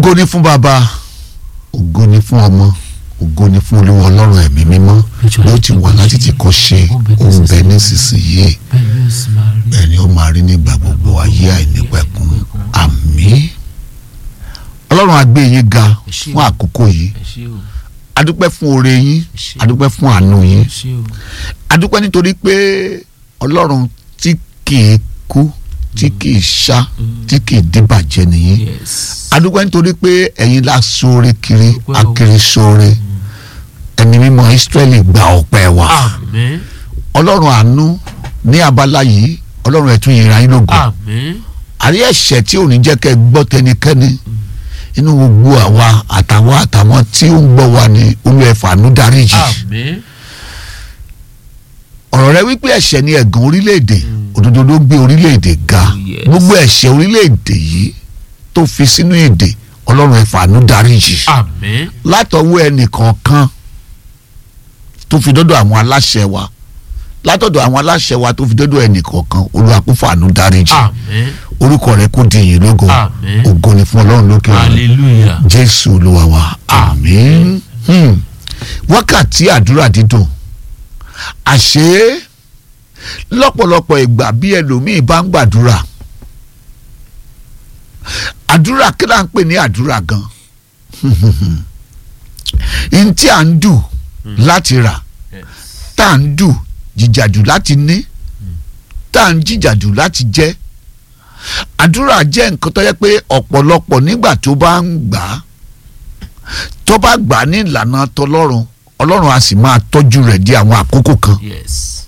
ògo ni fún bàbá ògo ni fún ọmọ ògo ni fún olúwa ọlọ́run ẹ̀mí mímọ́ ló ti wà láti ti kọ́ ṣe òun bẹ nísinsìnyí bẹ́ẹ̀ yóò sì máa rí bẹ́ẹ̀ ni ó máa rí nígbà gbogbo ayé àìnípẹ̀kun àmín ọlọ́run á gbé yín ga fún àkókò yìí ẹ ṣé o adúpẹ́ fún oore yín ẹ ṣé o adúpẹ́ fún àánú yín ẹ ṣé o adúpẹ́ nítorí pé ọlọ́run tí kìí kú tí kìí ṣá tí kìí dìbàjẹ́ nìyí yes adúpẹ́ nítorí pé ẹ̀yin la ṣoore kiri Adúpẹ́ o. akiri ṣoore ẹni mímọ́ Ísírẹ́lì gba ọpẹ́ wa àmín ọlọ́run àánú ní abala yìí ọlọ́run ẹ̀tún yìí ra yín lógo àmín àrí ẹ̀ṣẹ̀ tí ò ní jẹ́ kẹ́ ẹ gbọ́ tẹnikẹ́ni inú gbogbo àwa àtàwọn àtàwọn tí ó ń gbọ́ wa ní olú ẹ̀fà àánú dáríjì àmín ọ̀rọ̀ rẹ wípé ẹ̀ṣẹ̀ ni ẹ̀gàn orílẹ̀-èdè òdodo ló gbé orílẹ̀-èdè ga Yes. gbogbo ẹ̀ṣẹ̀ orílẹ̀-èdè yìí tó fi sínú èdè ọlọ́run ẹ̀fà àánú dáríjì àmín látọwọ́ ẹnìkọ̀ọ̀kan tó fi dọ́dọ̀ àwọn aláṣẹ wa látọ̀dọ̀ àwọn aláṣẹ wa tó fi dọ́dọ̀ ẹnìkọ̀ọ̀kan olùwàkúfà àánú dáríjì àmín orúkọ rẹ kó di ìyìn lógo Àmín. ògo ni fún ọlọ́run lókè ọ̀run hallelujah jésù olúwa wa àmín Hmm. wákàtí àdúrà dídùn àṣé lọ́pọ̀lọpọ̀ ìgbà bí ẹlòmíì bá ń gbàdúrà àdúrà kí là ń pè ní àdúrà gan n tí à ń dù láti rà yes tá à ń dù jìjàdù láti ní tá à ń jìjàdù láti jẹ àdúrà jẹ́ nǹkan tó yẹ pé ọ̀pọ̀lọpọ̀ nígbà tó bá ń gbà á tó bá gbà á ní ìlànà tọlọ́run ọlọ́run á sì máa tọ́jú rẹ̀ di àwọn àkókò kan yes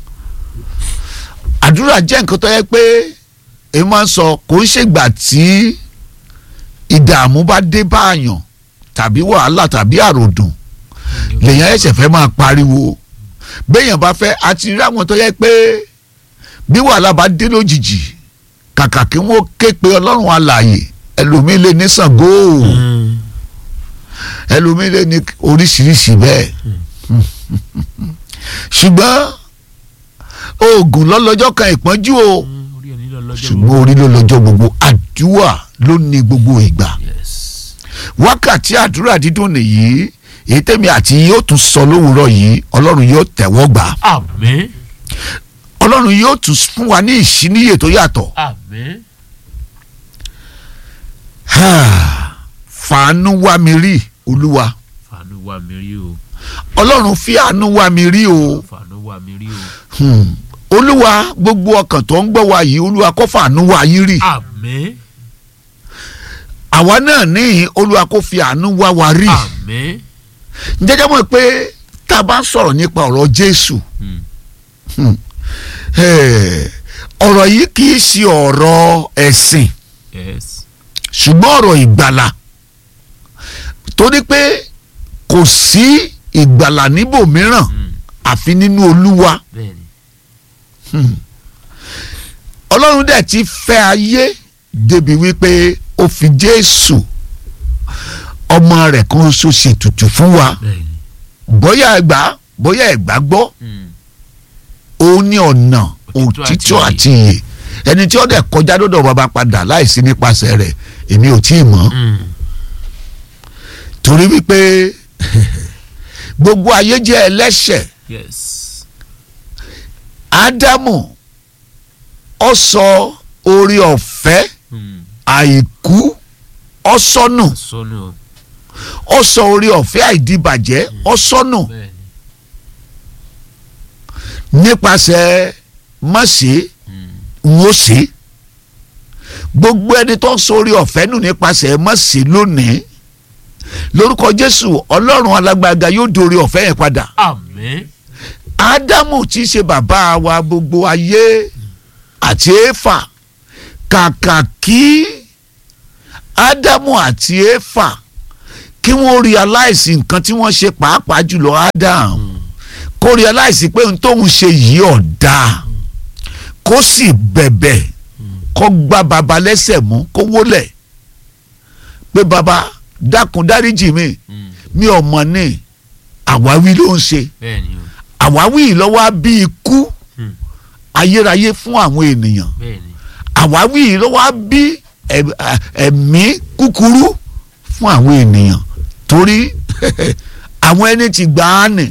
àdúrà jẹ́ nǹkan tó yẹ pé èmi máa ń sọ kò ń ṣègbà tí ìdààmú bá dé báàyàn tàbí wàhálà tàbí àròdùn lèèyàn ẹsẹ̀ fẹ́ máa pariwo béèyàn bá fẹ́ àti rí àwọn tó yẹ pé bí wàhálà bá dé lójijì kàkà kí wọ́n ké pe ọlọ́run alààyè ẹlòmíín lè ní Ṣàngó Mm. ẹlòmíín lè ní oríṣiríṣi bẹ́ẹ̀ ṣùgbọ́n oògùn lọ́lọ́jọ́ kan ìpọ́njú o Mm, orí ẹni lọ lọ́jọ́ ṣùgbọ́n orí ló lọ́jọ́ gbogbo àdúrà ló ní gbogbo ìgbà yes wákàtí àdúrà dídùn nìyí èyí tẹ́mi àti yóò tún sọ lówùúrọ̀ yìí ọlọ́run yóò tẹ̀wọ́ gbà àmín ọlọ́run yóò tún fún wa ní ìṣíníyè tó yàtọ̀ àmín fàánú wá mi rí olúwa fàánú wá mi rí o ọlọ́run fi àánú wá mi rí o fàánú wá mi rí o Hmm. olúwa gbogbo ọkàn tó ń gbọ́ wa yìí olúwa kó fàánú wá yín rí àmín àwa náà ní olúwa kó fi àánú wá wa rí àmín jẹ́jẹ́ mọ̀ pé tá a bá ń sọ̀rọ̀ nípa ọ̀rọ̀ jésù Mm. eh, ọ̀rọ̀ yìí kì í ṣe ọ̀rọ̀ ẹ̀sìn yes ṣùgbọ́n ọ̀rọ̀ ìgbàlà torí pé kò sí ìgbàlà níbòmíràn Mm. àfi nínú olúwa bẹ́ẹ̀ni ọlọ́run dẹ̀ ti fẹ́ ayé débi wípé ó fi jésù ọmọ rẹ̀ kan ṣoṣo ṣètùtù fún wa bẹ́ẹ̀ni bóyá ẹgbà bóyá ẹgbà gbọ́ Mm. òun ní ọ̀nà Òtítọ́ òtítọ́ àti àti ìyè ẹni tí ó dẹ̀ kọjá lọ́dọ̀ bàbá padà láìsí nípasẹ̀ rẹ̀ èmi ò tí ì mọ̀ Mm. torí wípé gbogbo ayé jẹ́ ẹlẹ́ṣẹ̀ yes ádámù ó sọ orí ọ̀fẹ́ Mm. àìkú ó sọnù sọnù o ó sọ orí ọ̀fẹ́ àìdíbàjẹ́ ó sọnù bẹ́ẹ̀ni nípasẹ̀ mọ̀ṣẹ́ Mm. ń ó ṣe gbogbo ẹni tó ń sọ orí ọ̀fẹ́ nù nípasẹ̀ mọ̀ṣẹ́ lónìí lórúkọ jésù ọlọ́run alágbága yóò di orí ọ̀fẹ́ yẹn padà àmín ádámù tí í ṣe bàbá wa gbogbo ayé àti éfà kàkà kí ádámù àti éfà kí wọ́n realize nǹkan tí wọ́n ṣe pàápàá jùlọ ádámù kó realize pé ohun tóun ṣe yìí ọ̀dà kó sì bẹ̀bẹ̀ kó gbá baba lẹ́sẹ̀ mú kó wólẹ̀ pé baba dákun dáríjì mi Mm. mi ò mọ̀ ní àwáwí ló ń ṣe bẹ́ẹ̀ni o àwáwí yìí ló wá bí ikú Hmm. ayérayé fún àwọn ènìyàn bẹ́ẹ̀ni àwáwí yìí ló wá bí ẹ̀- ẹ̀- ẹ̀mí kúkúrú fún àwọn ènìyàn torí àwọn ẹni tí gbà á nì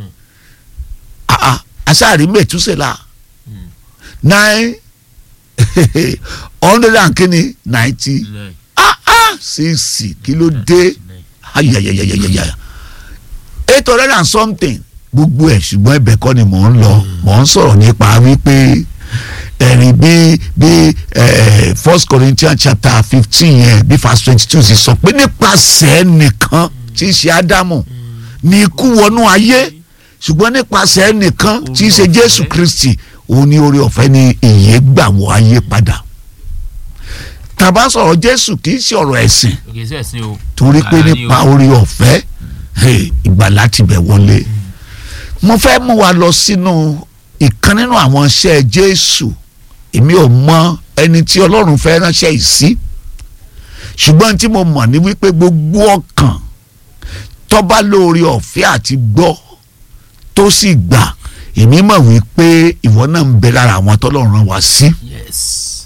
asáàrí mẹ́túsẹ̀lá nine hundred and kini ninety nine ah ah six kí ló dé nine ayayayayaya eight hundred and something gbogbo ẹ̀ ṣùgbọ́n ẹ̀bẹ̀ kọ́ ni mò ń lọ mò ń sọ̀rọ̀ nípa wípé ẹ̀rìn bí bí eh, first Corinthians chapter fifteen yẹn bí verse twenty two sì sọ pé nípasẹ̀ nìkan tí í ṣe Ádámù ní ikú wọnú ayé ṣùgbọ́n nípasẹ̀ nìkan tí í ṣe Oore Jésù ọ̀fẹ́. Kristi òun ní oore ọ̀fẹ́ ni ìyè gbà wọ ayé padà tàbá sọ̀rọ̀ Jésù kì í ṣe ọ̀rọ̀ ẹ̀sìn òkè sí ẹ̀sìn o torí pé Àlá ni nípa o. orí ọ̀fẹ́ hey, ìgbàlá ti bẹ̀ wọlé mo fẹ́ mú wa lọ sínú ìkan nínú àwọn iṣẹ́ Jésù èmi ò mọ ẹni tí Ọlọ́run fẹ́ ránṣẹ́ yìí sí ṣùgbọ́n tí mo mọ̀ ní wípé gbogbo ọkàn tó bá lórí ọ̀fẹ́ àti gbọ́ tó sì gbà èmi mọ̀ wípé ìwọ náà ń bẹ lára àwọn tọ́lọ́run rán wa sí. yes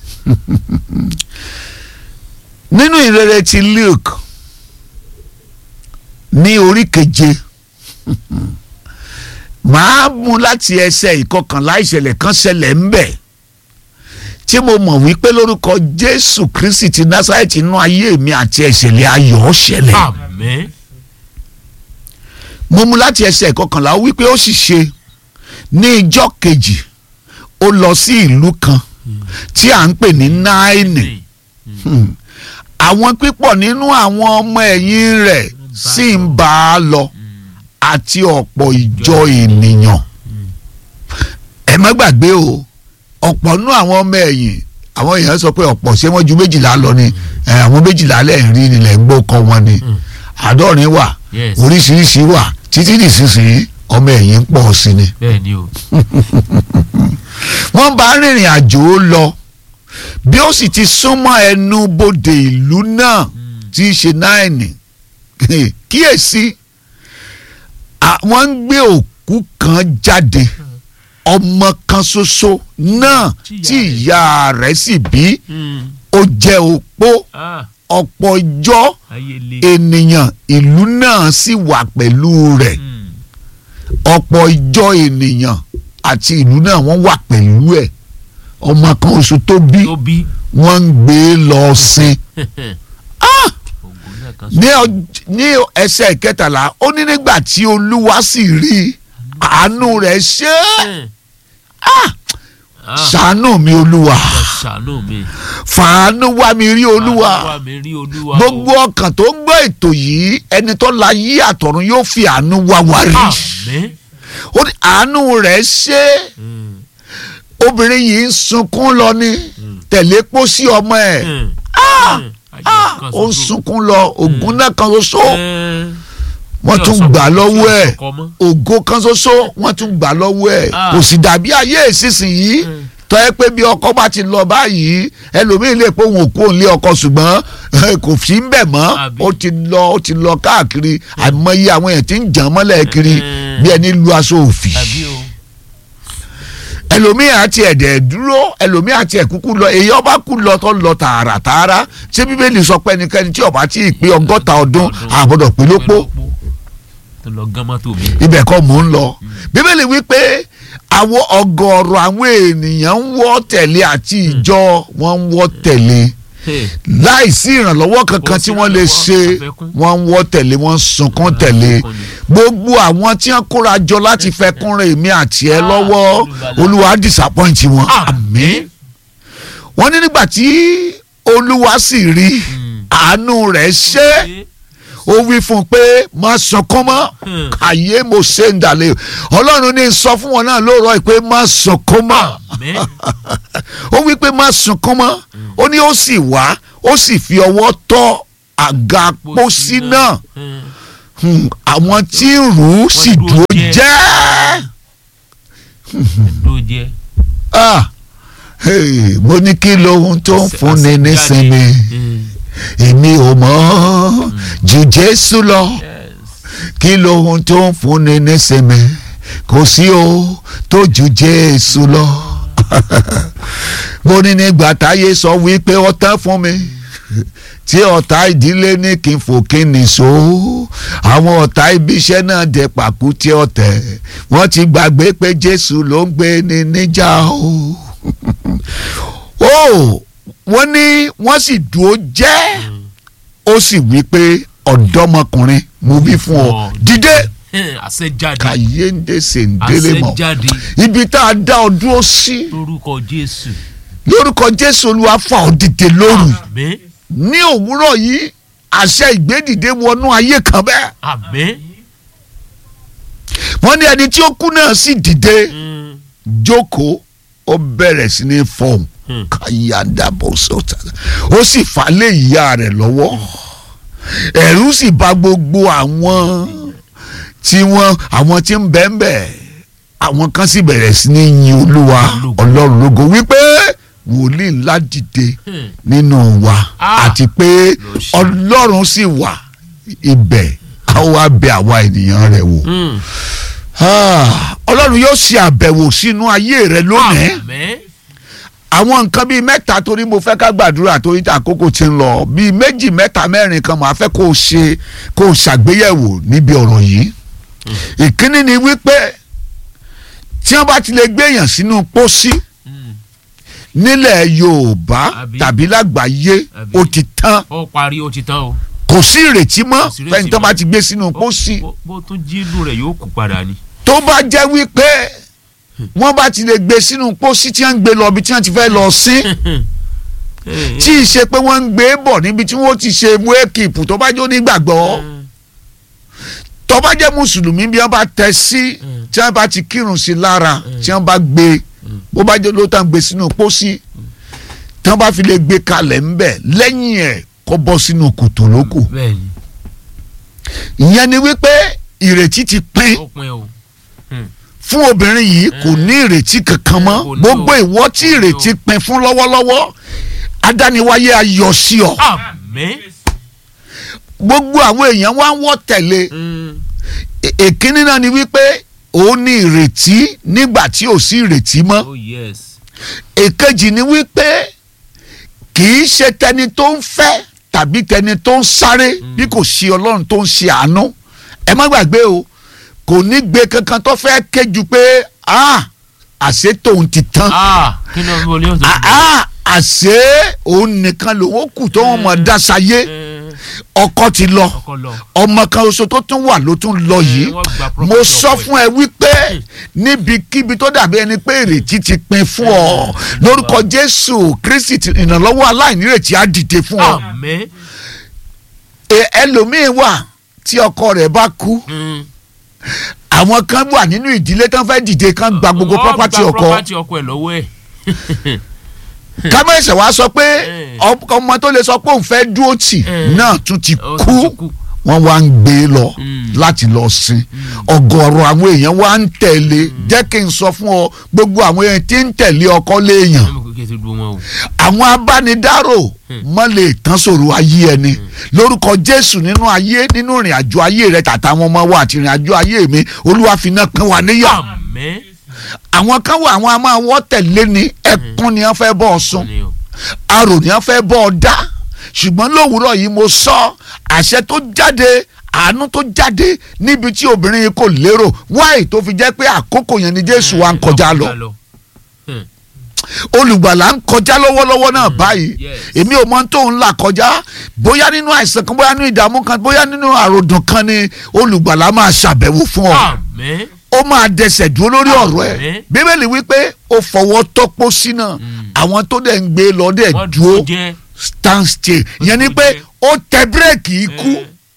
nínú ìrere ti Luke ní orí keje màá mú láti ẹsẹ̀ ìkọkànlá ìṣẹ̀lẹ̀ kan ṣẹlẹ̀ ń bẹ̀ tí mo mọ̀ wípé lórúkọ Jésù Kristi ti Násárẹ́tì inú ayé mi àti ìṣẹ̀lẹ̀ ayọ̀ ṣẹlẹ̀ amen mo mú láti ẹsẹ̀ ìkọkànlá ó wípé ó sì ṣe ní ìjọ́ kejì ó lọ sí ìlú kan tí à ń pè ní Náínì Hmm. àwọn pípọ̀ nínú àwọn ọmọ ẹ̀yìn rẹ̀ sì ń bá a lọ àti ọ̀pọ̀ ìjọ ènìyàn ẹ má gbàgbé o ọ̀pọ̀ nínú àwọn ọmọ ẹ̀yìn àwọn èèyàn sọ pé ọ̀pọ̀ ṣé wọ́n ju méjìlá lọ ni ẹ, àwọn méjìlá lẹ́yìn rí nílẹ̀ ń gbó kọ́ wọn ni àádọ́rin wà yes oríṣiríṣi wà títí nísinsìnyí ọmọ ẹ̀yìn ń pọ̀ sí ni bẹ́ẹ̀ ni o wọ́n bá rìnrìn àjò lọ bí ó sì ti súnmọ́ ẹnu bodè ìlú náà tí í ṣe náìní kíyèsí à- wọ́n ń gbé òkú kan jáde ọmọ kan ṣoṣo náà tí ìyá rẹ̀ sì bí Mm. ó jẹ́ opó ah ọ̀pọ̀ ìjọ ayé le ènìyàn ìlú náà sì wà pẹ̀lú rẹ̀ Mm. ọ̀pọ̀ ìjọ ènìyàn àti ìlú náà wọ́n wà pẹ̀lú ẹ̀ ọmọ kan oṣù tó bí tó bí wọ́n ń gbé lọ sin ògùn náà kan ní ọj- ní ẹsẹ̀ kẹtàlá ó ní nígbà tí olúwa sì rí àánú rẹ̀ ṣe é ah ṣàánú mi olúwa ẹ ṣàánú mi fàánú wá mi rí olúwa wá mi rí olúwa o. gbogbo ọkàn tó ń gbọ́ ètò yìí ẹni tó la yí àtọ̀run yóò fi àánú wá wa rí amen ó ní àánú rẹ̀ ṣe é Mm. obìnrin yìí ń sunkún lọ ní tẹ̀lé pósí ọmọ ẹ̀ Mm. Mm. Ayé Ah, kan ó ń ṣoṣo. sunkún lọ ògùn náà kan ṣoṣo Eh, wọ́n tí tún ọ̀sán- gbà lọ́wọ́ tí ẹ̀ ọ̀sán kọ mọ́. ògo kan ṣoṣo wọ́n tún gbà lọ́wọ́ ẹ̀ Ah. kò sì dàbí ayé ìsinsìnyí Mm. tọ́ ẹ pé bí ọkọ bá ti lọ báyìí ẹlòmíín lè pé òun ò kú òun lé ọkọ ṣùgbọ́n eh, kò sí ń bẹ̀ mọ́ Àbí. ó ti lọ ó ti lọ káàkiri àìmọye àwọn èèyàn tí ń jàn mọ́lẹ̀ kiri Mm. bí ẹni lu aṣọ òfì àbí o ẹlòmíín àti ẹ̀dẹ̀ dúró ẹlòmíín àti ẹ̀kúkú lọ èyí ọba kú lọ tó lọ tààràtààrà ṣé bíbélì sọ pé ẹnikẹ́ni tí ọba tí ì pé ọgọ́ta ọdún àbọ̀dọ̀ pé lópó tó lọ gán mọ́tò mi. ibẹ̀ kọ́ mò ń lọ bíbélì wípé àwọn ọ̀gọ̀ọ̀rọ̀ àwọn ènìyàn ń wọ́ tẹ̀lé àti ìjọ wọn ń wọ́ tẹ̀lé Hey, láìsí ìrànlọ́wọ́ kankan Kò tí sí wọ́n lè ìrànlọ́wọ́, ṣe àfẹ́kún. wọ́n ń wọ́ tẹ̀lé wọ́n ń sunkún tẹ̀lé Àfẹ́kún ni. gbogbo àwọn tí wọ́n kóra jọ láti fẹ́ kúnra èmi àti ẹ Ah, lọ́wọ́ Olùgbàlà. olúwa disappoint wọn Àmín. wọ́n ní nígbà tí olúwa sì rí Mm. àánú rẹ̀ ṣe Ṣé- ó wí fún un pé má sunkún mọ́ Hmm. àyè mo ṣe ń dàlẹ́ ọlọ́run ní sọ fún wọn náà lóòrọ̀ yìí pé má sunkún mọ́ Àmín. ó wí pé má sunkún mọ́ ó ní ó sì wá ó sì fi ọwọ́ tọ́ àga pósí náà Mm. Hmm, àwọn tí ń rù ú sì dúró dúró jẹ́. jẹ́ Ló jẹ́. Ah, hey, mo ní kí lohun tó ń fúnni Àṣẹ- nísinmi Mm. èmi ò mọ̀ ju Jésù lọ. Yes. kí lohun tó ń fúnni nísinmi kò sí o tó ju jésù lọ mo ní nígbà táyé sọ wípé ó tán fún mi tí ọ̀tá ìdílé ní kí n fò kí n nìṣó àwọn ọ̀tá ibiṣẹ́ náà dẹ pàkú tí ọ̀tẹ̀ wọ́n ti gbàgbé pé Jésù ló ń gbé ní níjà o. ó wọ́n ní wọ́n sì dúró jẹ́ ó sì wí pé ọ̀dọ́mọkùnrin mo wí fún ọ dìde àṣẹ jáde kàyéǹde sèǹdélé àṣẹ mọ́ jáde ibi tá a dá ọ dúró sí lórúkọ Jésù lórúkọ Jésù Olúwa fà ọ dìde lóru àmín ní òwúrọ̀ yìí àṣẹ ìgbédìde wọnú ayé kan bẹ́ẹ̀ àmín wọ́n ní ẹni tí ó kú náà sì dìde Mm, jókòó ó bẹ̀rẹ̀ sí ní fọhùn Hmm. káyàdàbọ̀ sọ̀tà ó sì fà lé ìyá rẹ̀ lọ́wọ́ ẹ̀rù sì bà gbogbo àwọn tí wọ́n àwọn tí ń bẹ́ẹ̀ bẹ́ẹ̀ àwọn kan sì bẹ̀rẹ̀ sí ní yin olúwa Ológo. ọlọ́run lógo wípé wòlíì ńlá dìde Hmm. nínú wa Ah. àti pé Lọ ṣe. ọlọ́run sì wà ibẹ̀ a wá bẹ àwa ènìyàn rẹ̀ wò mm. Ah, ọlọ́run yóò ṣe àbẹ̀wò sínú ayé rẹ lónìí àmín àwọn nǹkan bíi mẹ́ta torí mo fẹ́ ká gbàdúrà torí àkókò ti ń lọ bíi méjì mẹ́ta mẹ́rin kan màá fẹ́ kó o ṣe kó o ṣàgbéyẹ̀wò níbi ọ̀rọ̀ yìí ìkíní ni wípé tí wọ́n bá ti lè gbéyàn sínú pósí Mm. nílẹ̀ Yorùbá Àbí? tàbí lágbàáyé Àbí? ó ti tán ó parí ó ti tán o kò sí ìrètí mọ́ Kò sí ìrètí fẹ́ni tó mọ́. bá ti gbé sínú Bó- pósí bó- bó tún jí inú rẹ̀ yóò kú padà ni. tó bá jẹ́ wípé wọ́n bá ti lè gbé sínú pósí tí wọ́n ń gbé lọ ibi tí wọ́n ti fẹ́ lọ sí tí ì ṣe pé wọ́n ń gbé bọ̀ níbi tí wọ́n ti ṣe wéèkìpù tó bá jó nígbàgbọ́ tó bá jẹ́ mùsùlùmí bí wọ́n bá tẹ sí Mm. tí wọ́n bá ti kírun sí lára tí wọ́n bá gbé bó bá jẹ́ ló tán gbé sínú pósí tí wọ́n bá fi lè gbé kalẹ̀ ńbẹ̀ lẹ́yìn ẹ̀ kó bọ́ sínú kòtò lókù bẹ́ẹ̀ni ìyẹn ni wípé ìrètí ti pín ó pin o. fún obìnrin yìí kò ní ìrètí kankan mọ́ Kò ní o. gbogbo ìwọ tí Kò ní o. ìrètí pín fún lọ́wọ́lọ́wọ́ adániwáyé ayọ̀ sí ọ àmín. gbogbo àwọn èèyàn wá ń wọ́ tẹ̀lé Mm. E- èkínní náà ni wípé òun ní ìrètí nígbà tí ò sí ìrètí mọ́ oh yes. èkejì ni wípé kì í ṣe tẹni tó ń fẹ́ tàbí tẹni tó ń sáré bí kò ṣe ọlọ́run tó ń ṣe àánú ẹ má gbàgbé o kò ní gbé kankan tó fẹ́ kéjú pé ah àṣé tòun ti tán ah kí ló ń wọlé ọ̀sán. ah ah àṣé òun nìkan lòun kù tó wọn mọ̀ dáṣayé ọkọ ti lọ ọkọ lọ. ọmọ kan oṣù tó tún wà ló tún lọ yìí wọ́n gba mo property sọ ọkọ ẹ̀. fún ẹ wípé níbikíbi tó dàbí ẹni pé ìrètí ti pin fún ọ lórúkọ jésù kristi ti- ìrànlọ́wọ́ aláìnírètí á dìde fún ọ àmín. E- ẹlòmíín wà tí ọkọ rẹ̀ bá kú Mm. àwọn kan wà nínú ìdílé tán fẹ́ dìde kan gba gbogbo Wọ́n property gba ọkọ property ọkọ ẹ̀ lọ́wọ́ ẹ̀. kámẹ́sẹ̀ wá sọ pé Eh. ọ- ọmọ tó lè sọ pé òun fẹ́ dúró tì Eh. náà tún ti Ó ti kú kú. wọ́n wá ń gbé e lọ Mm. láti lọ sin ọ̀gọ̀rọ̀ àwọn èèyàn wá ń tẹ̀lé jẹ́ kí n sọ fún ọ gbogbo àwọn èèyàn tí ń tẹ̀lé ọkọ léèyàn ẹ mọ̀ kékeré ti dùn wọn o. àwọn abánidárò mọ́ lè tán sọ̀rọ̀ ayé ẹni lórúkọ jésù nínú ayé nínú ìrìn àjò ayé rẹ tàtàwọn ọmọ wa àti ìrìn àjò ayé mi olúwa fi iná kan wà níyà àmín. àwọn kan wà àwọn a máa wọ́ tẹ̀lé ni ẹkún ni wọ́n fẹ́ bọ́ ọ sùn Ni o. arò ni wọ́n fẹ́ bọ́ ọ dá ṣùgbọ́n lówùúrọ̀ yìí mo sọ àṣẹ tó jáde àánú tó jáde níbi tí obìnrin yìí kò lérò wáì tó fi jẹ́ pé àkókò yẹn ni jésù wa ń kọjá lọ olùgbàlà ń kọjá lọ́wọ́lọ́wọ́ náà báyìí yes. èmi ò mọ tó ń là kọjá bóyá nínú àìsàn kan bóyá nínú ìdààmú kan bóyá nínú àròdùn kan ni olùgbàlà máa ṣàbẹ̀wò fún ọ àmín. ó máa dẹsẹ̀ dúró lórí ọ̀rọ̀ ẹ̀ Àmín. bíbélì wípé ó fọwọ́ tọ́pọ̀ sínú àwọn tó dẹ̀ ń gbé lọ dẹ̀ wọ́n dúró dúró jẹ́. stand still ìyẹn ni dúró pé jẹ́. ó tẹ bírèkì ikú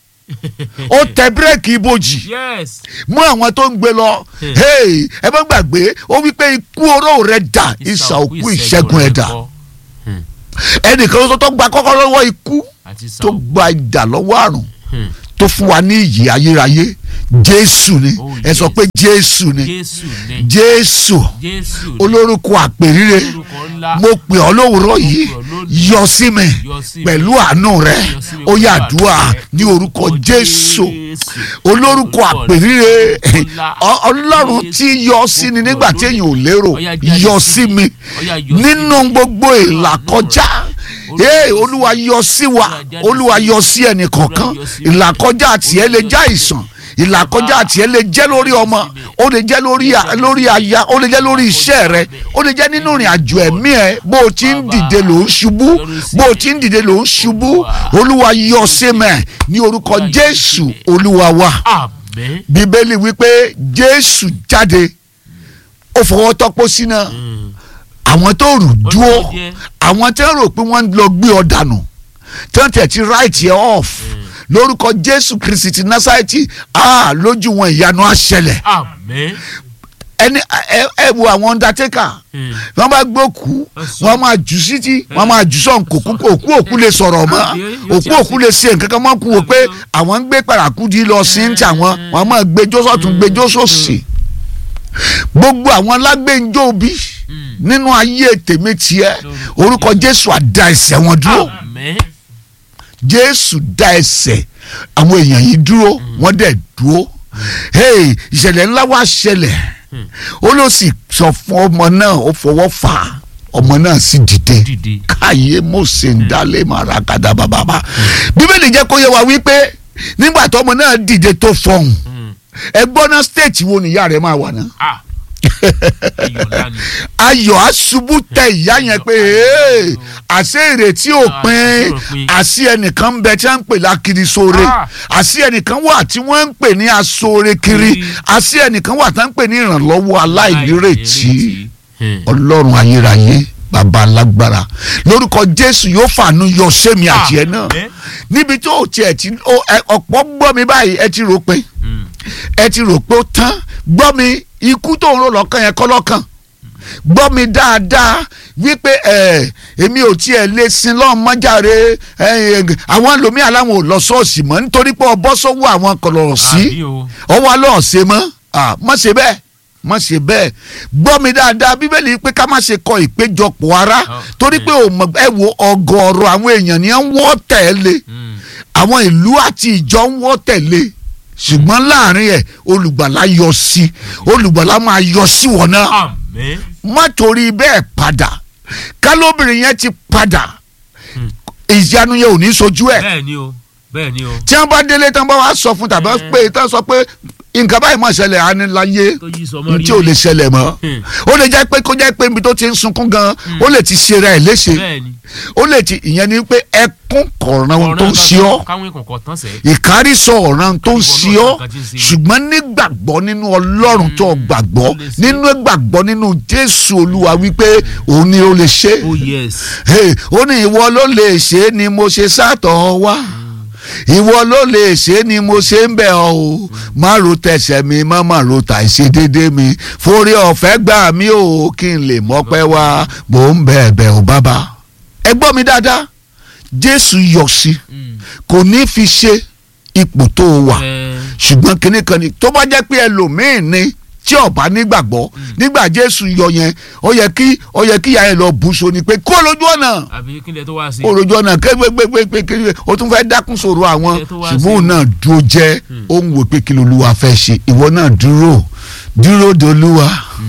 ó tẹ bírèkì ibojì yes. mú àwọn tó ń gbé lọ Hmm. hey ẹ má gbàgbé ó wípé ikú oró rẹ dà ìsà òkú ìṣẹ́gun ẹ̀ dà kọ́. ẹnìkan ló tó gba kọ́kọ́ lọ́wọ́ ikú àti tó sàn. gba idà lọ́wọ́ àrùn Hmm. tó fún wa ní ìyè ayérayé jésù ni Oh, ẹ sọ yes. pé jésù ni jésù ni. jésù jésù ni. olórúkọ àpèrire orúkọ ńlá. mo pè ọ́ lówùúrọ̀ yìí pè ọ́ lónìí. yọ sí mi Yọ sí mi. pẹ̀lú àánú rẹ Yọ sí mi ó yá pẹ̀lú àdúrà àánú rẹ. ní orúkọ jésù olórúkọ Orúkọ àpèrire ńlá. Ọ- ọlọ́run tí yọ sí ni nígbà tí èèyàn ò lérò Ó yá jáde yọ sí sí mi. mi Ó yá yọ sí nínú gbogbo ìlà kọjá ee olúwa yọ sí wa olúwa yọ sí ẹnì kọ̀ọ̀kan ìlàkọjá tiẹ̀ lè já ìsàn ìlàkọjá tiẹ̀ lè jẹ́ lórí ọmọ ó lè jẹ́ lórí a- lórí aya ó lè jẹ́ lórí iṣẹ́ rẹ ó lè jẹ́ nínú ìrìn àjò ẹ̀mí ẹ bó o ti ń dìde ló ń ṣubú bó o ti ń dìde ló ń ṣubú olúwa yọ sí mẹ́ ní orúkọ jésù olúwa wa àmín bíbélì wípé jésù jáde ó fọwọ́ tọ́pọ̀ sínú àwọn tó rù dúró Ó jẹ́. àwọn tó rò pé wọ́n ń lọ gbé ọ dànù tí wọ́n tẹ̀ ti right yẹ off lórúkọ jésù kristi ti násàìtì ah lójú wọn ìyanu á ṣẹlẹ̀ àmín ẹni ẹ ẹ wo àwọn undertaker wọ́n bá gbókù wọ́n máa jù síti wọ́n máa jù sọ̀n kò kú òkú òkú lè sọ̀rọ̀ mọ́ òkú òkú lè ṣe nǹkan kan mọ́ kú wò pé àwọn ń gbé parakudi lọ sí ń tà wọ́n wọ́n máa gbẹjọ́ sọ̀tún gbẹjọ́ sòsì gbogbo àwọn lágbẹ́njọ́ bí nínú ayé tèmi tiẹ̀ orúkọ jésù àdá ẹsẹ̀ wọn dúró àmín jésù dá ẹsẹ̀ àwọn èèyàn yìí dúró wọ́n dẹ̀ dúró hey ìṣẹ̀lẹ̀ ńlá wá ṣẹlẹ̀ ó ló sì sọ fún ọmọ náà ó fọwọ́ fà á ọmọ náà sì dìde dìde káyé mose ń dálé màrà kàdà bàbàbà bíbélì jẹ́ kó yẹ wá wípé nígbà tó ọmọ náà dìde tó fọhùn ẹ gbọ́ ná stéètì wo nìyá rẹ̀ máa wà náà ah ayọ̀ ńlá ni ayọ̀ aṣubú tẹ ìyá yẹn pé "Hey, àṣé ìrètí ò pin òpin. àṣé ẹnìkan ń bẹ tí wọ́n ń pè lákiri sóore Ah. àṣé ẹnìkan wà tí wọ́n ń pè ní aṣoore kiri Kiri. àṣé ẹnìkan wà tí wọ́n ń pè ní ìrànlọ́wọ́ aláìnírètí Hmm. ọlọ́run ayérayé bàbá alágbára lórúkọ jésù yóò fàánú yọ sẹ́mi àti ẹ̀ náà Àmín. níbi tó o tiẹ̀ ti ó, ẹ, ọ̀pọ̀ gbọ́ mi báyìí ẹ ti rò pé Hmm. ẹ ti rò pé ó tán gbọ́ mi ikú tó ń rò lọ́kàn yẹn kọ́ lọ́kàn gbọ́ mi dáadáa wípé ẹ èmi ò tiẹ̀ lè sin lọ́n mọ́jàre ẹ, àwọn ẹlòmíà láwọn ò lọ ṣọ́ọ̀ṣì mọ́ nítorí pé ọbọ̀ sọ́wọ́ àwọn kọlọ̀rọ̀ sí àbí o ọwọ́ alọ́ ọ̀sẹ̀ mọ́ à, má ṣe bẹ́ẹ̀ má ṣe bẹ́ẹ̀ gbọ́ mi dáadáa bíbélì pé ká má ṣe kọ ìpéjọpọ̀ ara Ah, torí pé ò mọ̀ ẹ wo ọgọ́rọ̀ àwọn èèyàn ni wọ́n wọ́ tẹ̀lé Hmm. àwọn ìlú àti ìjọ ń wọ́ tẹ̀lé ṣùgbọ́n láàrin ẹ̀ olùgbàlà yọ sí olùgbàlà máa yọ sí wọn náà àmín má torí bẹ́ẹ̀ padà kálóbìnrin yẹn ti padà Hmm. ìyanu yẹn ò ní sojú ẹ̀ bẹ́ẹ̀ ni o bẹ́ẹ̀ ni o tí wọ́n bá délé tán bá wá sọ fún tàbí Eh. pé tán sọ pé nǹkan báyìí máa ṣẹlẹ̀ aniláyé tó yí sọmọ rí tí ò lè ṣẹlẹ̀ mọ́ Hmm. ó lè jẹ́ pé kó jẹ́ pé ibi tó ti ń sunkún gan ó lè ti ṣe rẹ̀ léṣe bẹ́ẹ̀ ni ó lè ti ìyẹn ni pé ẹkún kọ̀ọ̀ràn ohun tó ń ṣe ọ́ káwọn ìkọ̀kọ̀ tán sẹ́ ìkárísọ ọ̀ràn tó ń Ìwọ ṣe náà ọ́ nǹkan tí ń ṣe mí. ṣùgbọ́n nígbàgbọ́ nínú ọlọ́run tó gbàgbọ́ ó lè ṣe. nínú gbàgbọ́ nínú jésù olúwa wípé òun ni ó lè ṣe oh yes Hey, ó ní ìwọ ló lè ṣe é ni mo ṣe sátọ̀ wá ìwọ ló lè ṣe é ni mo ṣe ń bẹ̀ ọ́ o má ro tẹsẹ̀ mi má má ro tàìṣe déédéé mi forí ọ̀fẹ́ gbà mí o kí n lè mọ́pẹ́ wá mò ń bẹ̀ ẹ̀bẹ̀ ò bàbá ẹ gbọ́ mi dáadáa jésù yọ sí Hmm. kò ní fi ṣe ipò tó o wà Eh, ṣùgbọ́n kinní kan ni tó bá jẹ́ pé ẹlòmíín ni tí ọba nígbàgbọ́ nígbà jésù yọ yẹn ó yẹ kí ó yẹ kí ìyá yẹn lọ bùṣọ ni pé kó lójú ọ̀nà àbí kí lè tó wá sí kó lójú ọ̀nà kégbégbégbé kí o tún fẹ́ dákún sọ̀rọ̀ àwọn Ilẹ̀ tó wá ṣùgbọ́n òun sí. náà dúró jẹ́ ó ń wò pé kí lolúwa fẹ́ ṣe ìwọ náà dúró dúró dolúwa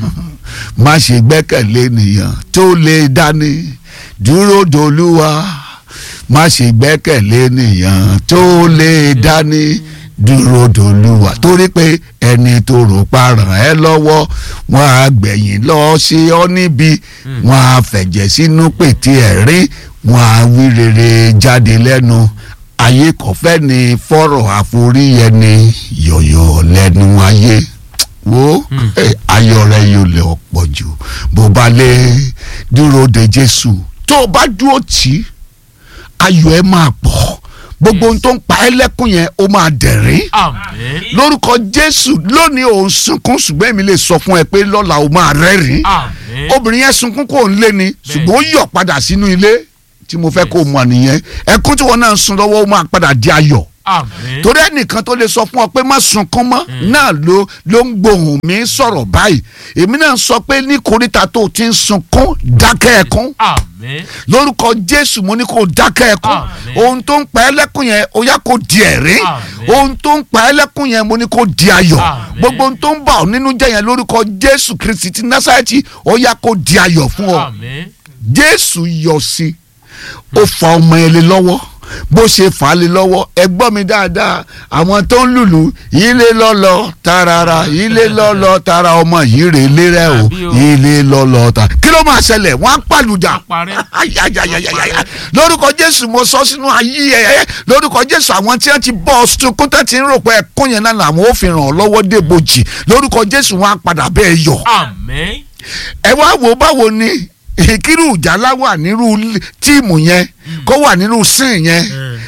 má ṣe gbẹ́kẹ̀lé nìyàn tó lè dání dúró dolúwa má ṣe gbẹ́kẹ̀lé nìyàn tó lè dání dúró dolúwa torí pé ẹni tó rò pa ràn ẹ́ lọ́wọ́ wọn á gbẹ̀yìn lọ ṣe ọ́ níbi wọn á fẹ̀jẹ̀ sínú pètè ẹ̀rín wọn á wí rere jáde lẹ́nu ayé kọ̀fẹ́ ni fọ́rọ̀ àforíyẹni yọ̀yọ̀ lẹ́nu ayé wo eh, ayọ̀ rẹ yóò lè ọ̀pọ̀ jù bó bá lè dúró de jésù tó o bá dúró tì í ayọ̀ ẹ máa pọ̀ gbogbo ohun tó ń pa ẹ́ lẹ́kùn yẹn ó máa dẹ̀rín àmín lórúkọ jésù lónìí òun sunkún ṣùgbọ́n èmi lè sọ fún ẹ pé lọ́la ó máa rẹ́rìn àmín obìnrin yẹn sunkún kò ń lé ni ṣùgbọ́n ó yọ̀ padà sínú ilé tí mo fẹ́ kó o mọ̀ nìyẹn ẹkún tí wọn náà ń sun lọ́wọ́ ó máa padà di ayọ̀ àmín torí ẹnìkan tó lè sọ fún ọ pé má sunkún mọ́ náà ló ló ń gbohùn mi sọ̀rọ̀ báyìí èmi náà sọ pé ní koríta tó o ti ń sunkún dákẹ́ ẹkún àmín lórúkọ jésù mo ní kó o dákẹ́ ẹkún Àmín. ohun tó ń pa ẹ́ lẹ́kún yẹn ó yá kó di ẹ̀rín Àmín. ohun tó ń pa ẹ́ lẹ́kún yẹn mo ní kó di ayọ̀ Àmín. gbogbo ohun tó ń bà ọ́ nínú jẹ́ yẹn lórúkọ jésù kristi ti násàrẹ́tì ó yá kó di ayọ̀ fún ọ àmín jésù yọ sí ó fa ọmọ ẹ lé lọ́wọ́ bó ṣe fà á lé lọ́wọ́ ẹ gbọ́ mi dáadáa àwọn tó ń lùlù ilé lọ́lọ́ tarara ilé lọ́lọ́ tara ọmọ yìí rè lérẹ́ o Àbí o. ilé lọ́lọ́ ta kí ló máa ṣẹlẹ̀ wọ́n á pàlùjà parẹ́. ayayayayaya lórúkọ jésù mo sọ sínú ayé ẹ lórúkọ jésù àwọn tí wọn ti bọ ọ sunkún tó ti ń rò pé ẹkún yẹn náà làwọn ò fi ràn ọ lọ́wọ́ débojì lórúkọ jésù wọn á padà bẹ́ẹ̀ yọ àmín. ẹ wá wò báwo ni ìkírù ìjálá wà nírú tíìmù yẹn kó wà nírú sín yẹn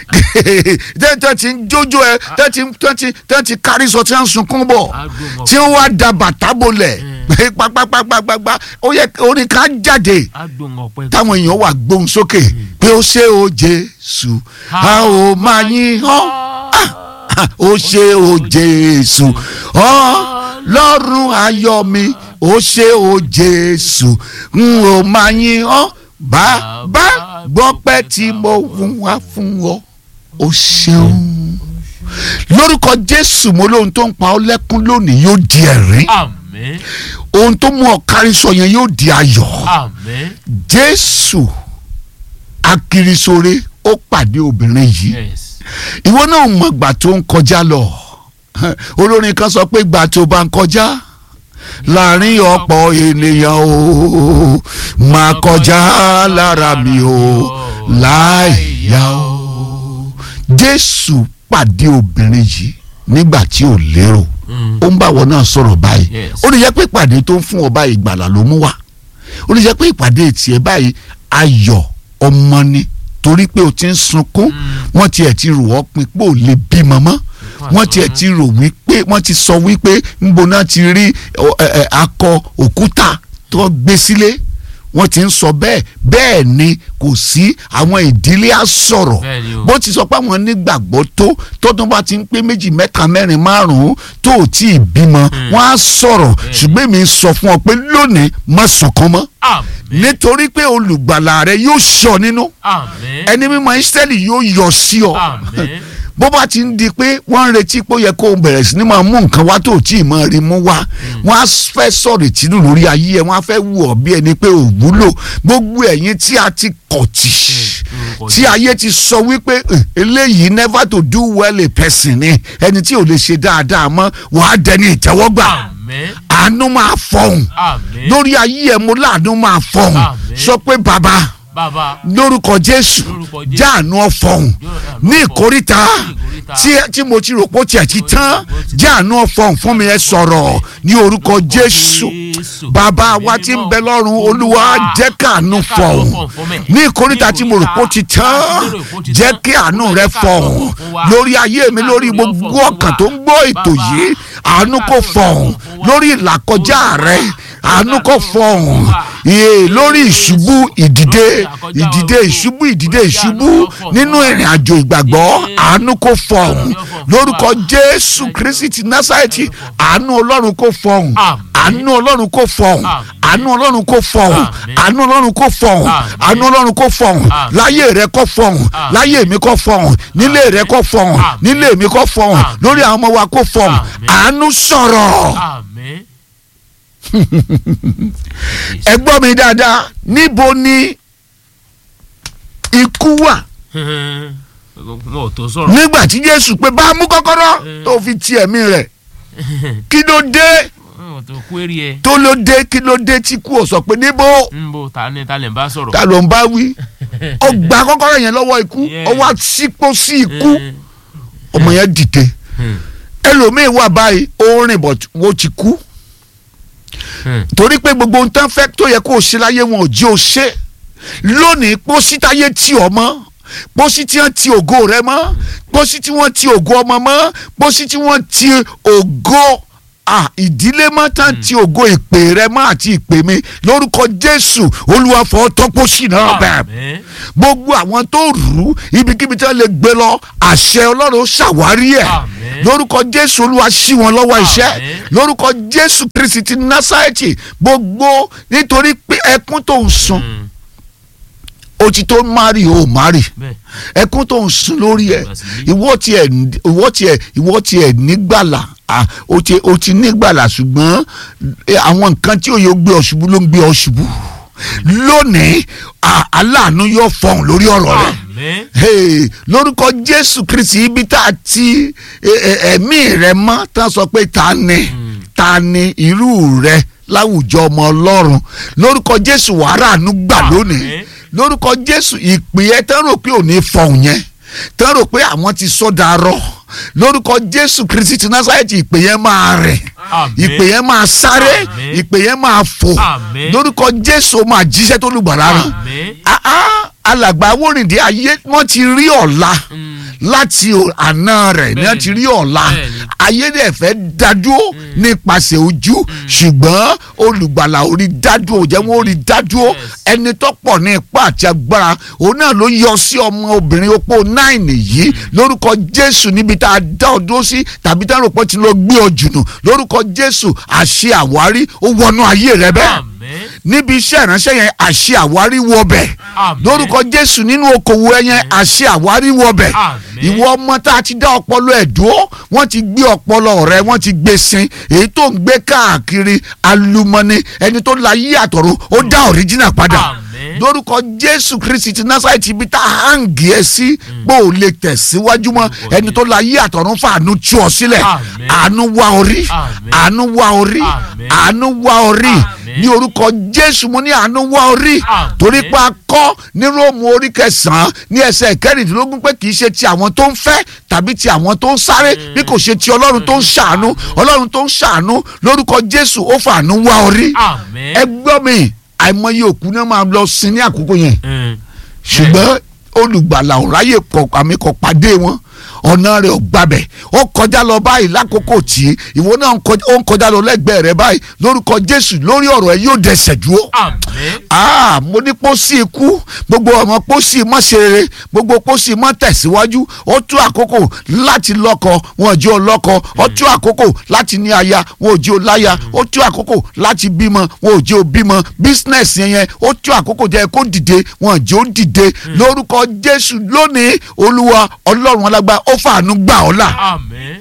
tẹ́ ti ń jójó ẹ tẹ́ ti tẹ́ ti tẹ́ ti kárí sọ tí wọ́n ń sunkún bọ̀ Agbóhùn tí wọ́n wá da bàtà bolẹ̀ pápápápápápá ó yẹ orin ká jáde agbóhùn ọ̀pẹ. táwọn èèyàn wà gbóhùn sókè pé ó ṣe o jésù a ò máa yín hàn ó ṣe o jésù ọlọ́run ayọ̀ mi ó ṣe o jésù n ò máa yín hàn bàbá gbọ́pẹ́ tí mo fún wa fún ọ ó ṣeun lórúkọ jésù mo lóhun tó ń pa ọ́ lẹ́kún lónìí yóò di ẹ̀rín àmín. ohun tó mú ọ kárí sọ yẹn yóò di ayọ̀ àmín. jésù akirisore ó pàdé obìnrin yìí yes. ìwọ náà mọ ìgbà tó ń kọjá lọ olórin kan sọ pé ìgbà tó bá ń kọjá láàrin ọ̀pọ̀ ènìyàn o máa kọjá lára mi o láìyá o jésù pàdé obìnrin yìí nígbà tí ò lérò Mm. ó ń bá wọn náà sọ̀rọ̀ báyìí Yes. ó lè jẹ́ pé ìpàdé tó ń fún ọ báyìí ìgbàlà ló mú wá ó lè jẹ́ pé ìpàdé tiẹ̀ báyìí ayọ̀ ọmọ ni torí pé o ti ń sunkún wọ́n tiẹ̀ ti rò ọ́ pin pé ò lè bímọ mọ́ wọ́n tiẹ̀ ti rò wípé wọ́n ti sọ wípé ńbo náà ti rí ọ, ẹ, ẹ, akọ òkúta tó gbé sílé wọ́n ti ń sọ bẹ́ẹ̀ bẹ́ẹ̀ ni kò sí àwọn ìdílé á sọ̀rọ̀ Bẹ́ẹ̀ ni o. bó ti sọ pé àwọn nígbàgbọ́ tó tọ́dún bá ti ń pé méjì mẹ́ta mẹ́rin márùn-ún tó ò tí ì bímọ wọ́n á sọ̀rọ̀ ṣùgbọ́n èmi sọ fún ọ pé lónìí má sọ̀kan mọ́ àmín. nítorí pé olùgbàlà rẹ yóò ṣọ nínú àmín. ẹni mímọ́ Ísírẹ́lì yóò yọ sí ọ àmín. bó bá ti ń di pé wọ́n ń retí pé ó yẹ kó o bẹ̀rẹ̀ sí ni máa mú nǹkan wá tó tí ì máa rí mú wá wọ́n á fẹ́ sọ̀rọ̀ ìtìlú lórí ayé ẹ̀ wọ́n á fẹ́ wù ọ́ bí ẹni pé ò wúlò gbogbo ẹ̀yin tí a ti kọ̀ tì orúkọ tí ayé ti sọ wípé "Eh, eléyìí never to do well a person ni ẹni tí ò lè ṣe dáadáa mọ́ wàá dẹni ìtẹ́wọ́gbà àmín. àánú máa fọhùn àmín. lórí ayé ẹ̀ mo láàánú máa fọhùn Àmín. sọ pé bàbá bàbá. lórúkọ jésù Lórúkọ Jésù. jáàánú ọfọhùn Jáàánú ní ọ̀fọ̀hún. ìkóríta Ní ìkóríta. tí tí mo ti rò pé ó tiẹ̀ ti tán Ó ti- jáàánú ọfọhùn fún mi ẹ sọ̀rọ̀ ní orúkọ Lórúkọ jésù Jésù. bàbá Ẹ̀mí wa tí ń mímọ́. bẹ lọ́run olúwa Olúwa, jẹ́ káàánú jẹ́ káàánú fọhùn fọhùn fún mi. ní ìkóríta tí mo rò pé ó ti tán Ní ìkóríta tí mo rò pé ó ti jẹ́ tán. kí àánú Olúwa, rẹ jẹ́ káàánú fọhùn fún wa. lórí ayé mi lórí Káàánú rẹ gbogbo fọhùn ọkàn fún tó wa. ń gbọ́ ètò Bàbá, yìí àánú kò káàánú rẹ fọhùn fọhùn fún wa. lórí ìlàkọjá Olúwa, rẹ àánú kò káàánú fọhùn fún wa. iye lórí ìṣubú ìdìde Lórí ìlàkọjá ìdìde ogun. ìṣubú ìdìde Olúwa, ìṣubú àánú fọhùn nínú fún wa. ìrìn àjò ìgbàgbọ́ Iye. àánú kò fọhùn Àánú fọhùn lórúkọ fún wa. jésù Thank you. kristi ti násàrẹ́tì Àánú fọhùn. àánú ọlọ́run kò fọhùn Àmín. àánú ọlọ́run kò fọhùn Àmín. àánú ọlọ́run kò fọhùn Àmín. àánú ọlọ́run kò fọhùn Àmín. àánú ọlọ́run kò fọhùn Àmín. láyé rẹ kò fọhùn Àmín. láyé mi kò fọhùn nílé rẹ kò fọhùn Àmín. nílé mi kò fọhùn Àmín. lórí àwọn ọmọ wa kò fọhùn Àmín. àánú sọ̀rọ̀ àmín. ẹ gbọ́ mi dáadáa níbo ni ikú wà wọn ò tó sọ̀rọ̀. nígbà tí jésù pé bá a mú kọ́kọ́rọ́ Mm. tó fi ti ẹ̀mí rẹ̀ kí ló dé wọn ò tó kúérì ẹ. tó ló dé kí ló dé tí kú ò sọ pé níbo ń bo ta ni ta lè bá sọ̀rọ̀. ta ló ń bá wí ó gba kọ́kọ́rọ́ yẹn lọ́wọ́ ikú Yeah. ó wá sípò sí ikú Eh, ọmọ yẹn dìde hmm, ẹlòmíín wà báyìí ó rìn bọ̀ wọ́n ti kú hmm. torí pé gbogbo ohun tán fẹ́ tó yẹ kó o ṣe láyé wọn ò jẹ́ o ṣe lónìí pósí táyé tì ọ́ mọ́ pósí tí wọ́n ti ògo rẹ mọ́ pósí tí wọ́n ti ògo ọmọ mọ́ pósí tí wọ́n ti ògo ah, ìdílé mọ́ tán ti ògo ìpè rẹ mọ́ àti ìpè mi lórúkọ Jésù Olúwa fọ́ tọ́pọ́sì náà bẹ́ẹ̀ Àmín. gbogbo àwọn tó rù ú ibikíbi tí wọ́n lè gbé lọ àṣẹ Ọlọ́run ṣàwárí ẹ̀ Àmín. lórúkọ Jésù Olúwa ṣí wọn lọ́wọ́ iṣẹ́ Àmín. lórúkọ Jésù Kristi ti Násárẹ́tì gbogbo nítorí pé ẹkún tó ń sun Hmm, ó ti tó mari ó mari bẹ́ẹ̀ ẹkún tó ń sun lórí ẹ Basili. ìwọ tiẹ̀ ìwọ tiẹ̀ ìwọ tiẹ̀ nígbàlà ah, ó ti ó ti nígbàlà ṣùgbọ́n eh, àwọn nǹkan tí òye gbé ọ ṣubú ló ń gbé ọ ṣubú lónìí à- aláàánú yóò fọhùn lórí ọ̀rọ̀ rẹ àmín hey, lórúkọ jésù kristi ibi tá a ti ẹ- ẹ- ẹ̀mí rẹ mọ́ tá a sọ pé ta ni ta ni irú rẹ láwùjọ ọmọ ọlọ́run lórúkọ jésù wàhálà àánú gbà lónìí Àmín. lórúkọ jésù ìpè ẹ tán rò pé ò ní fọhùn yẹn tán rò pé àwọn ti sọdà rọ lórúkọ jésù kristi ti násàrẹ́tì ìpè yẹn máa rẹ̀ Àmín. ìpè yẹn máa sáré Àmín. ìpè yẹn máa fò Àmín. lórúkọ jésù ó máa jíṣẹ́ tó lùgbàlà rán àmín Ah, ah, alàgbà awórìndé ayé wọ́n ti rí ọ̀la láti o- àná rẹ̀ ní wọ́n ti rí ọ̀la Bẹ́ẹ̀ni. ayé dẹ̀ fẹ́ dádúró nípasẹ̀ ojú ṣùgbọ́n olùgbàlà orí dádúró jẹ́ wọ́n orí dádúró Yes. ẹni tó pọ̀ ní ipá àti agbára òun náà ló yọ sí ọmọ obìnrin opó náìnì yìí lórúkọ jésù níbi tá a dá ọ dúró sí tàbí tá a rò pé tí ló gbé ọ jùnù lórúkọ jésù àṣẹ àwárí ó wọnú ayé rẹ bẹ́ẹ̀ àmín níbi iṣẹ́ ìránṣẹ́ yẹn àṣẹ àwárí wọbẹ̀ Àmín. lórúkọ jésù nínú okòwò ẹ yẹn àṣẹ àwárí wọbẹ̀ Àmín. ìwọ ọmọ tá a ti dá ọpọlọ ẹ̀ dúró wọ́n ti gbé ọpọlọ rẹ wọ́n ti gbé sin èyí tó ń gbé káàkiri alumọ́ni ẹni tó la yí àtọ̀run ó dá ọ̀ríjìnà padà Àmín. lórúkọ jésù kristi ti násàìtì ibi tá a hàǹgì ẹ sí pé ò lè tẹ̀síwájú mọ́ Lórúkọ ẹni tó la yí àtọ̀run fàánú tú ọ sílẹ̀ Àmín. àánú wá orí Àmín. àánú wá orí Àmín. àánú wá orí Àmín. ní orúkọ jésù mo ní àánú wá orí Àmín. torí pé a kọ́ ní róòmù orí kẹsàn-án ní ẹsẹ̀ kẹrìndínlógún pé kì í ṣe ti àwọn tó ń fẹ́ tàbí ti àwọn tó ń sáré bí kò ṣe ti ọlọ́run tó ń ṣàánú ọlọ́run tó ń ṣàánú lórúkọ jésù ó fàánú wá orí àmín ẹ gbọ́ mi àìmọye òkú náà máa lọ sin ní àkókò yẹn Mm. ṣùgbọ́n olùgbàlà ọ̀ráyè kọ àmì kọ pàdé wọn ọ̀nà rẹ̀ ò gbabẹ̀ ó kọjá lọ báyìí lákòókò tí ìwọ náà ń kọjá- ó ń kọjá lọ lẹ́gbẹ̀ẹ́ rẹ̀ báyìí lórúkọ jésù lórí ọ̀rọ̀ ẹ yóò dẹsẹ̀ dúró àmín ah mo ní pósí ikú gbogbo ọmọ pósí mọ́ ṣe rere gbogbo pósí mọ́ tẹ̀síwájú ó tú àkókò láti lọ́kọ wọn ò jẹ́ ó lọ́kọ ó tú àkókò láti ní aya wọn ò jẹ́ ó láya ó tú àkókò láti bímọ wọn ò jẹ́ ó bímọ business yẹn yẹn ó tú àkókò jẹ́ kó dìde wọn ò jẹ́ ó dìde lórúkọ jésù lónìí olúwa ọlọ́run alágbá ó fàánú gbà ọ́ là àmín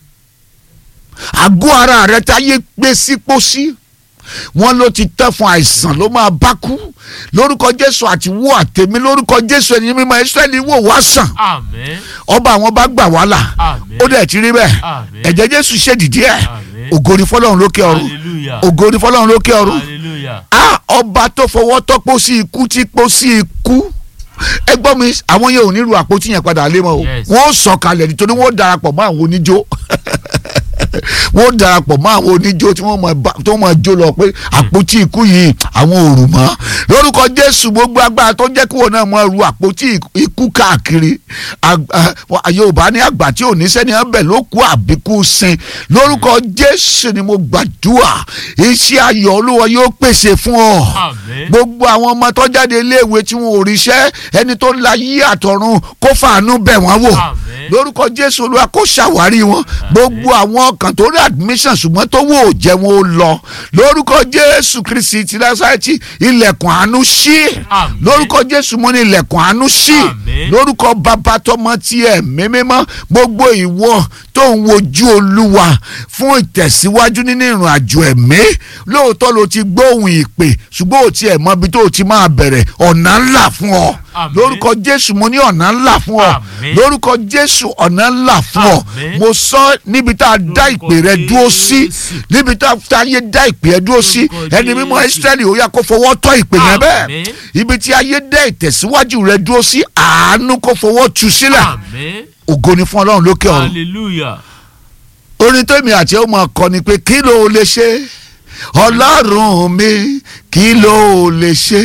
àgọ́ ara rẹ táyé gbé sí pósí wọn ló ti tẹ́ fún àìsàn ló máa bá kú lórúkọ jésù àti wó àtẹ̀mí lórúkọ jésù ẹni mímọ́ israẹli wò wá sàn àmín ọba àwọn bá gbà wá là àmín ó dẹ̀ ti rí bẹ́ẹ̀ Àmín. ẹ̀jẹ̀ jésù ṣèdìdí ẹ̀ Àmín. ògo ni fọlọ́run lókè ọ̀run hallelujah ògo ni fọlọ́run lókè ọ̀run hallelujah a ọba tó fọwọ́ tọ́pọ̀ sí ikú tí pọ̀ sí ikú ẹ gbọ́ mi àwọn yẹn ò ní ru àpótí yẹn padà lé mọ́ o Yes. wọ́n sọ kalẹ̀ nítorí wọ́n darapọ̀ mọ́ àwọn oníjó wọ́n darapọ̀ mọ́ àwọn oníjó tí wọ́n máa bá- tí wọ́n máa jó lọ pé àpótí ikú yìí àwọn ò rù mọ́ lórúkọ jésù gbogbo agbára tó jẹ́ kí wọn náà máa ru àpótí ikú káàkiri Ag- ah, yorùbá ní àgbà tí ò ní sẹ́ni ọbẹ̀ ló kú àbíkú sin lórúkọ jésù ni mo gbàdúrà iṣẹ́ ayọ̀ olúwa yóò pèsè fún ọ àmín gbogbo àwọn ọmọ tó jáde iléèwé tí wọn ò ríṣẹ́ ẹni tó la yí àtọ̀run kó fàánú bẹ̀ wọ́n wò Àmín. lórúkọ jésù olúwa kó ṣàwárí wọn gbogbo àwọn ọkàn tó rí admission ṣùgbọ́n tó wò ó jẹ́ wọn ó lọ lórúkọ jésù kristi ti násárẹ́tì ilẹ̀kùn àánú ṣí Àmín. lórúkọ jésù mo ní ilẹ̀kùn àánú ṣí Àmín. lórúkọ bàbá tọmọ tí ẹ mímímọ́ gbogbo ìwọ tó ń wojú olúwa fún ìtẹ̀síwájú nínú ìrìn àjò ẹ̀mí lóòótọ́ ló ti gbóhùn ìpè ṣùgbọ́n ò tiẹ̀ mọ ibi tó o ti máa bẹ̀rẹ̀ ọ̀nà ńlá fún ọ Àmín. lórúkọ jésù mo ní ọ̀nà ńlá fún ọ Àmín. lórúkọ jésù ọ̀nà ńlá fún ọ Àmín. mo sọ níbi tá a dá Lórúkọ ìpè rẹ dúró sí Jésù. níbi tá a yé dá ìpè rẹ dúró sí Lórúkọ ẹni mímọ́ Jésù. Ísírẹ́lì ó yá kó fọwọ́ tọ́ ìpè yẹn bẹ́ẹ̀ Àmín. ibi tí ayé dá ìtẹ̀síwájú rẹ dúró sí àánú kó fọwọ́ tu sílẹ̀ àmín ògo ni fún ọlọ́run lókè ọ̀run hallelujah orin tèmi àti ẹ̀ máa kọ ni pé kí ló lè ṣe ọlọ́run mi kí ló lè ṣe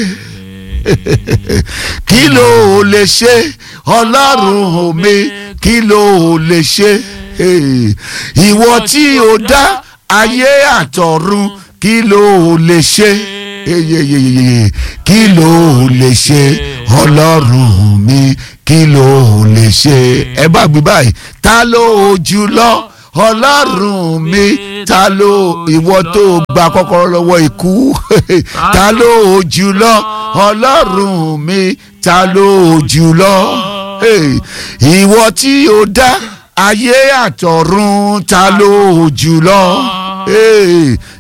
kí ló lè ṣe ọlọ́run mi kí ló lè ṣe Eh, ìwọ tí o dá ayé àtọ̀run kí ló lè ṣe eyeyeyeye kí ló lè ṣe ọlọ́run mi kí ló lè ṣe ẹ bá gbé báyìí ta ló jùlọ ọlọ́run mi ta ló ìwọ tó gba kọ́kọ́rọ́ lọ́wọ́ ikú ta ló jùlọ ọlọ́run mi ta ló jùlọ Hey, ìwọ tí o dá ayé àtọ̀run ta ló jùlọ Hey,